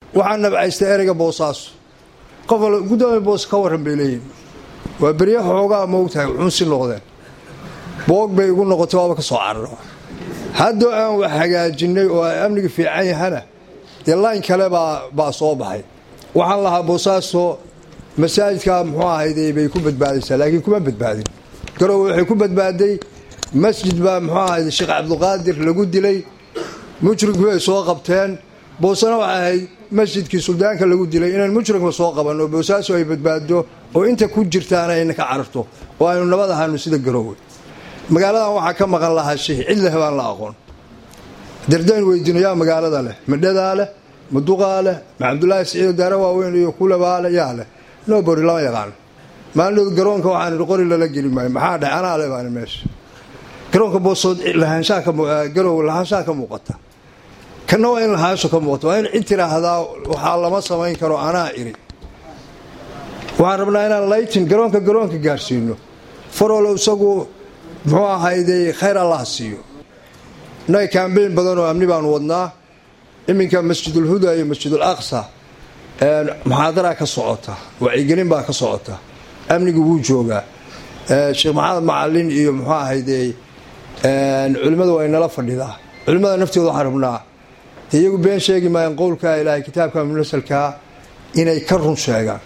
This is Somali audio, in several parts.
waxaa nabcaystay ereyga boosaaso qof al guddoomiya boos ka warran bay leeyihin waa berya xoogaa moogtahay xunsi noqdeen boog bay igu noqotay waaba ka soo cararo haddoo aan wax hagaajinay oo ay amniga fiican yahana dee layn kale baa soo baxay waxaan lahaa boosaaso masaajidka muxuu ahayde bay ku badbaadaysaa laakiin kuma badbaadin garowe waxay ku badbaaday masjid baa muxuu ahayde sheekh cabdulqaadir lagu dilay mujrimkii ay soo qabteen boosana waxay ahayd masjidkii suldaanka lagu dilay inaan mujrimka soo qabanno boosaaso ay badbaado oo inta ku jirtaana ayna ka cararto oo aynu nabad ahaano sida garowe magaaladan waxaa ka maqan lahaa shih cid leh baan la aqoon dardayn weydiino yaa magaalada leh madhadaa leh maduqaa leh ma cabdulaahi siciid daara waaweyn iyo kulabaa leh yaa leh nobody lama yaqaano maalinood garoonka waxaan idhi qori lala geli maayo maxaa dhahay anaa le baani meesha garoonka boosood lahaanshaagarow lahaanshaha ka muuqata kanna waa in lahaansho ka muuqata waa in cid tiraahdaa waxaa lama samayn karo anaa iri waxaan rabnaa inaan laytin garoonka garoonka gaarsiino farolo isagu muxuu ahayday khayr allah siiyo innaga kambeyn badan oo amni baanu wadnaa iminka masjidulhuda iyo masjidul aqsa muxaadaraa ka socota wacyigelin baa ka socota amnigu wuu joogaa sheekh maxamed macalin iyo muxuu ahayday culimmadu way nala fadhidaa culimmada naftooda waxaan rabnaa iyagu been sheegi maayaan qowlkaa ilaahay kitaabka munasalkaa inay ka run sheegaan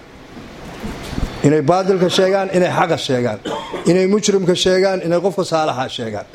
inay baadilka sheegaan inay xaqa sheegaan inay mujrimka sheegaan inay qofka saalaxa sheegaan